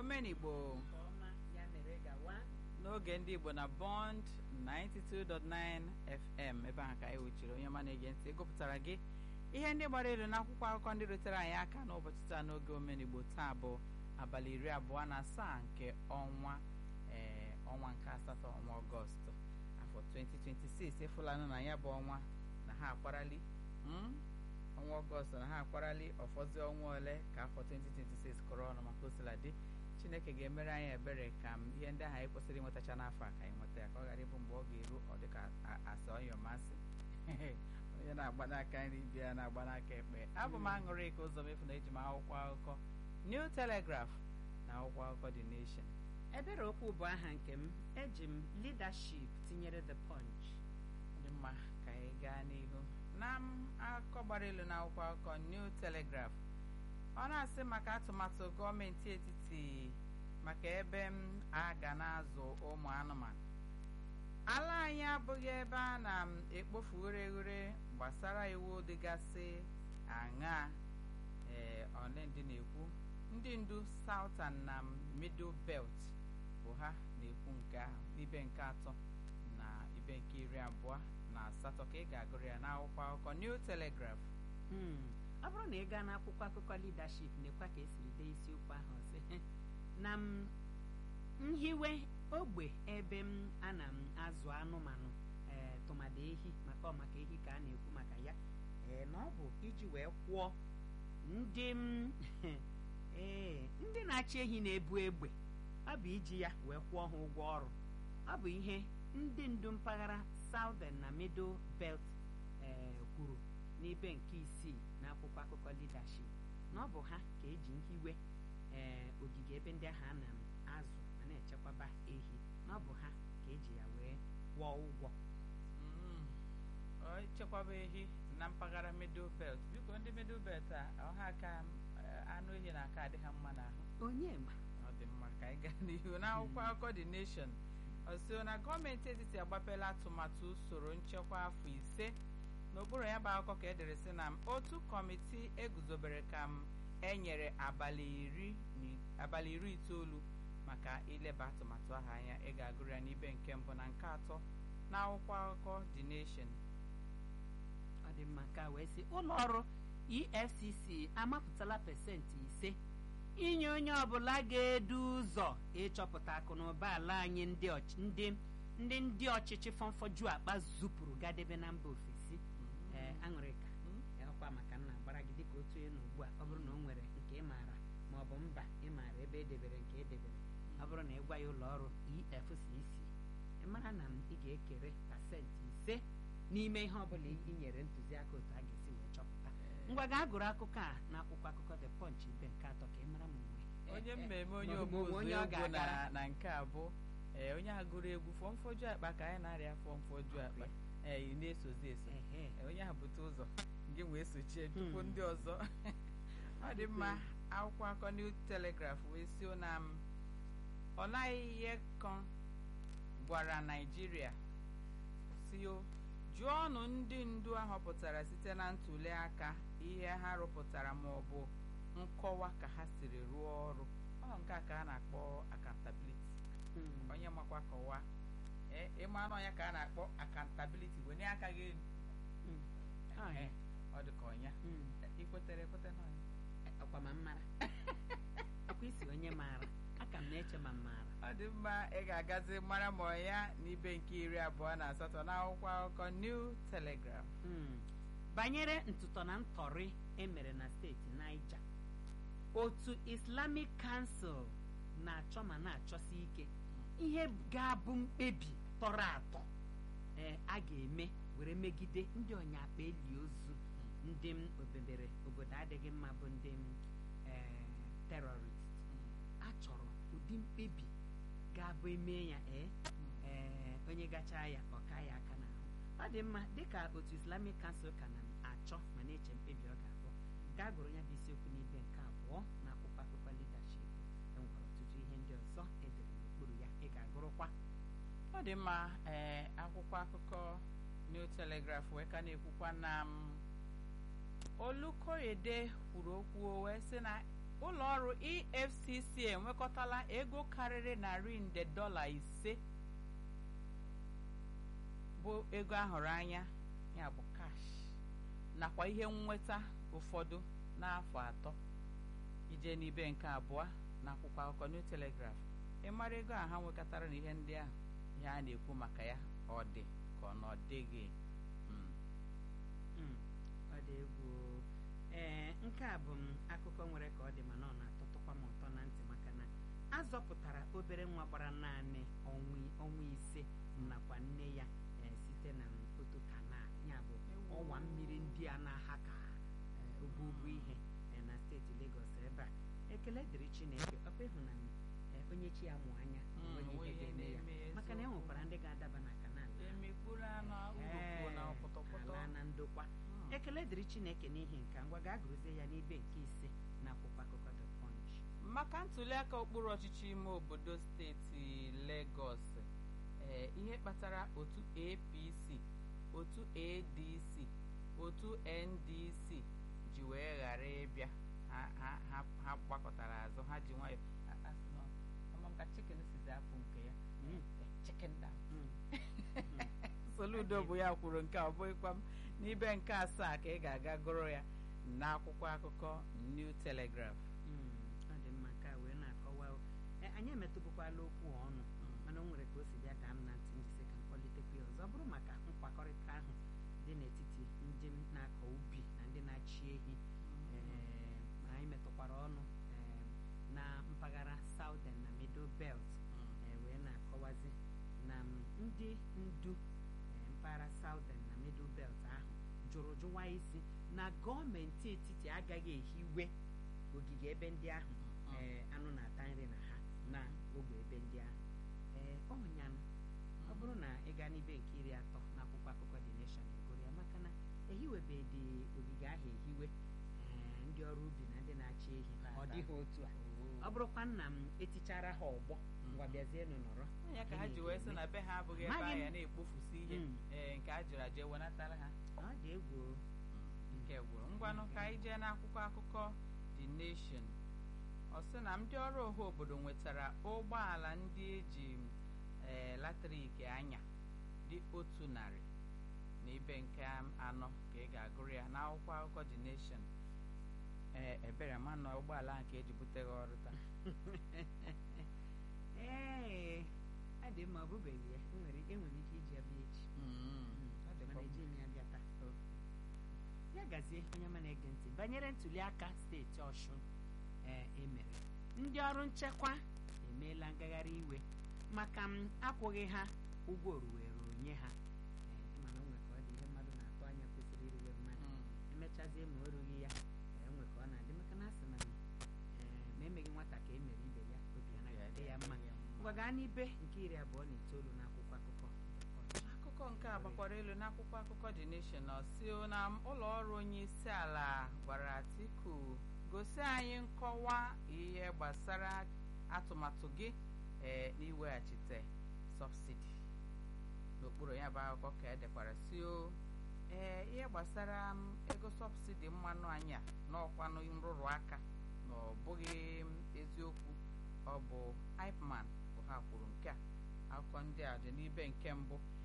omenigbo nke ọma ya mere gawa n'oge ndị igbo na bond 92.9 fm ebe ahụ ka anyị wuchiri onye ọma na-ege ntị gụpụtara gị ihe ndị gbara elu n'akwụkwọ akụkọ ndị rutere anyị aka n'ụbọchị taa n'oge omenigbo taa bụ abalị iri abụọ na asaa nke ọnwa ee ọnwa nke asatọ ọnwa ọgọst afọ 2026 ịfụlanụ na ya bụ ọnwa na ha akwarali mm? ọnwa ọgọst na ha akwarali ọfọzi ọnwa ole ka afọ 2026 kụrụ ọnụ maka osiladị chineke ga-emere anyị ebere ka m ihe ndị ahụ anyị kwesịrị ịnwetacha n'afọ a ka anyị nweta ya ka ọ ghara ịbụ mgbe ọ ga-eru ọ dịka asa ọyọmasị onye na-agba n'aka nri bịa na-agba n'aka ekpe abụ m aṅụrị ka ụzọ mefu na eji m akwụkwọ akụkọ New Telegraph na akwụkwọ akụkọ The Nation ebere okwu bụ aha nke m eji m leadership tinyere the punch dị mma ka anyị gaa n'ihu na m akụkọ gbara elu na akwụkwọ akụkọ New Telegraph ọ na-asị maka atụmatụ gọọmenti etiti maka ebe m a ga na-azụ ụmụ anụmanụ ala anyị abụghị ebe a na-ekpofu ghere gbasara iwu dịgasị aṅaa ee ọnendị na-ekwu ndị ndu Southern na Middle Belt bụ ha na-ekwu nke ahụ ibe nke atọ na ibe nke iri abụọ na asatọ ka ị ga-agụrụ ya n'akwụkwọ akụkọ New Telegraph Hmm. ọ bụrụ na ị gaa n'akwụkwọ akụkọ leadership na-ekwa ka esiri dee isiokwu ahụ sị na m nhiwe ogbe ebe m ana m azụ anụmanụ ee tụmadị ehi maka ọ maka ehi ka a na-ekwu maka ya ee na ọ bụ iji wee kwụọ ndị m ee ndị na-achị ehi na-ebu egbe ọ bụ iji ya wee kwụọ ha ụgwọ ọrụ ọ bụ ihe ndị ndu mpaghara Southern na Middle Belt ee kwuru n'ibe nke isii n'akwụkwọ akụkọ leadership na ọ bụ ha ka eji nhiwe ee ogige ebe ndị ahụ a na-azụ ma na-echekwaba ehi na ọ bụ ha ka eji ya wee kwụọ ụgwọ Mm. Ọ chekwaba ehi na mpaghara Middle Belt biko ndị Middle Belt a ọha ka eh, anụ ehi na-aka adị ha mma n'ahụ onye ma ọ dị mma ka anyị gaa n'ihu n'akwụkwọ akụkọ The Nation ọ sịrị na gọọmenti etiti agbapela atụmatụ usoro nchekwa afọ ise n'okpuru ya bụ akụkọ ka edere sị na otu kọmitii eguzobere ka m enyere abalị iri ni- abalị iri itoolu maka ileba atụmatụ ahụ anya ị ga-agụrụ ya n'ibe nke mbụ na nke atọ n'akwụkwọ akụkọ The Nation ọ dị mma ka wee sị ụlọ ọrụ EFCC amapụtala pasentị ise inye onye ọbụla ga-edu ụzọ ịchọpụta akụ na ụba ala anyị ndị ọch- ndị ndị ndị ọchịchị fọmfọju akpa zupụrụ gadebe na mba ofesi ee aṅụrịka ọkwa maka nna gbara gị dịka otu onye na ugbu a ọ bụrụ na o nwere nke ị maara ma ọ bụ mba ị maara ebe edebere nke edebere ọ bụrụ na ị gwa ya ụlọ ọrụ EFCC ị mara na m ị ga-ekere pasentị ise n'ime ihe ọbụla ị nyere ntụziaka otu a ga-esi wee chọpụta ngwa gaa gụrụ akụkọ a n'akwụkwọ akụkọ The Punch ibe nke atọ ka ị mara ma onwe onye eh, eh, mmemme onye ma ọ bụ ogbu onye ọ egwu na ga-agara na nke a bụ ee onye a gụrụ egwu fọmfoju akpa ka anyị na-arịa fọmfoju akpa ee ị na-esozi eso Ehe. Ee, onye ahụ bute ụzọ gị wee sochie tupu Hmm. ndị ọzọ ọ dị mma akwụkwọ akọ New Telegraph wee sio na m Ọlaiyekon gwara Naijiria sio jụọnụ ndị ndu ahọpụtara site na ntuli aka ihe ha rụpụtara ma ọ bụ nkọwa ka ha siri rụọ ọrụ ọ nke a ka a na-akpọ accountability Hmm. onye makwa kọwaa ee ịma anụ ọnya ka a na-akpọ accountability wenye aka gị elu Hmm. Ah, Ee, ya. ọ dị ka ọnya Hmm. ikwetere ekwete na ọnya ọkwa ma mmara ọkwa isi onye maara aka m na-eche ma m maara ọ dị mma ị ga-agazi mara ma ọnya n'ibe nke iri abụọ na asatọ n'akwụkwọ akụkọ New Telegraph Hmm. banyere ntụtọ na ntọrị emere na steeti Niger otu Islamic Council na-achọ ma na-achọsi ike ihe ga-abụ mkpebi tọrọ atọ ee a ga-eme were megide ndị ọnya akpa eli ozu ndị m obebere obodo adịghị mma bụ ndị m ee terrorist a chọrọ ụdị mkpebi ga-abụ eme ya ee ee onye gachaa ya ọ ka ya aka n'ahụ ọ dị mma dịka otu islamic council ka na-achọ ma na-eche mkpebi ọ ga-abụ gaa gụrụ ya bụ isiokwu n'ibe nke abụọ na akwụkwọ akụkọ leadership enwere ọtụtụ ihe ndị ọzọ edere n'okpuru ya ị ga-agụrụkwa ọ dị mma ee akwụkwọ akụkọ New Telegraph wee ka na-ekwukwa na m Olukoyede kwuru okwu wee sị na ụlọ ọrụ efcc enwekọtala ego karịrị narị nde dọla ise bụ ego ahụrụ anya ya bụ kash nakwa ihe nnweta ụfọdụ n'afọ atọ ije n'ibe nke abụọ na akwụkwọ akụkọ new telegraph ịmara ego a ha nwekọtara na ihe ndị ahụ ihe a na-ekwu maka ya ọ dị ka ọ na ọ dịghị Mm. Mm, ọ dị egwu o. ee nke a bụ m akụkọ nwere ka ọ dị mana ọ na-atọtụkwa m ụtọ na ntị maka na a zọpụtara obere nwa gbara naanị ọnwa ọnwa ise nakwa nne ya ee, site na otu kanal ya bụ ọwa mmiri ndị a na-aha ka ee, ogwugwu ihe ee, na steeti Lagos ebe a ekele dịrị Chineke ọkwa ịhụ na ee, onye chi ya mụ anya Mm, onweghị onwe ihe ihe ga-eme ya na-eme ya, maka na e eziokwu. nwekwara ndị ga-adaba na kanal ahụ. emikpuru anụ urukpu na Ee, pọtọpọtọ ala na ndokwa Mm. ekele dịrị chineke n'ihi nke a, ngwa gaa gụrụzie ya n'ibe nke ise na akwụkwọ akụkọ the punch maka ntuliaka okpuru ọchịchị ime obodo steeti Lagos ee ihe kpatara otu APC otu ADC otu NDC ji wee ghara ịbịa ha ha- ha- ha gbakọtara azụ ha ji nwayọ a- a sị na ama m ka chicken sizi apụ nke ya Mm. chicken down Mm. Soludo bụ ya kwuru nke a ọ bụghịkwa m n'ibe nke asaa ka ị ga-aga gụrụ ya n'akwụkwọ akụkọ New Telegraph Mm, ọ dị mma nke a wee na-akọwa o. E, anyị emetụbụkwala okwu a ọnụ mana o nwere ka o si bịa ka m na ntị njisi ka m kpọlitekwa ya ọzọ ọ bụrụ maka nkwakọrịta ahụ dị n'etiti ndị na-akọ ubi na ndị na-achị ehi ee, ma anyị metụkwara ọnụ ee, na mpaghara Southern na Middle Belt ee, wee na-akọwazi na m, ndị ndu ee, mpaghara Southern na Middle Belt ahụ jụrụ jụwa isi na gọọmenti etiti agaghị ehiwe ogige ebe ndị ahụ ee, anụ na-ata nri na ha na ogbe ebe ndị ahụ ee ọnyanụ ọ bụrụ na ị gaa n'ibe nke iri atọ n'akwụkwọ akụkọ The Nation egoro ya maka na ehiwebedị ogige ahụ ehiwe ee, ndị ọrụ ubi na ndị na-achị ehi ọ dịghị otu a ọ bụrụkwa nna m etichara ha ọgbọ ngwa bịazienụ nọrọ ya ka ha ji wee sị na be ha abụghị ebe Amaghị m. ahịa na-ekpofusi ihe Mm. ee, nke a jụrụ aje wenatara ha ọ dị egwu o. nke gwụrụ ngwanụ ka anyị jee n'akwụkwọ akụkọ The Nation ọ sị na ndị ọrụ ọha obodo nwetara ụgbọala ndị eji ee, latrik anya dị otu narị na ibe nke anọ ka ị ga-agụrụ ya n'akwụkwọ akụkọ The Nation ee ebere ma nọ ụgbọala ahụ ka eji buteghị ọrụ taa ee ọ dị mma ọ bụbeghị ya enwere enwere ike iji ya bịa echi Mm, ọ dịkwa mana eji m ya bịa taa ya gazie onye ma na-ege ntị banyere ntuli aka steeti ọshụn ee emere ndị ọrụ nchekwa emeela ngagharị iwe maka m akwụghị ha ụgwọ oruwere onye ha ee mana o nwe ka ọ dị ihe mmadụ na-atụ anya kwesịrị iruwe mmadụ Mm. emechazie ma o rughị ya ee, nwe ka ọ na-adị maka na asị na ee, ma emeghị nwata ka e mere ibe ya obi anaghị adị ya mma ngwa gaa n'ibe nke iri abụọ na itoolu n'akwụkwọ akụkọ The Punch. akụkọ nke a gbakwara elu n'akwụkwọ akụkọ The Nation ọ sị na ụlọ ọrụ onye isi ala gwara Atiku gosi anyị nkọwa ihe gbasara atụmatụ gị ee n'iweghachite sọbsidi n'okpuru ya bụ akụkọ ka edekwara si o ee ihe gbasara m, ego sọbsidi mmanụ anyị a n'ọkwanụ nrụrụ aka na ọ bụghị m, eziokwu ọ bụ IPMAN bụ ha kwuru nke a akụkọ ndị a dị n'ibe nke mbụ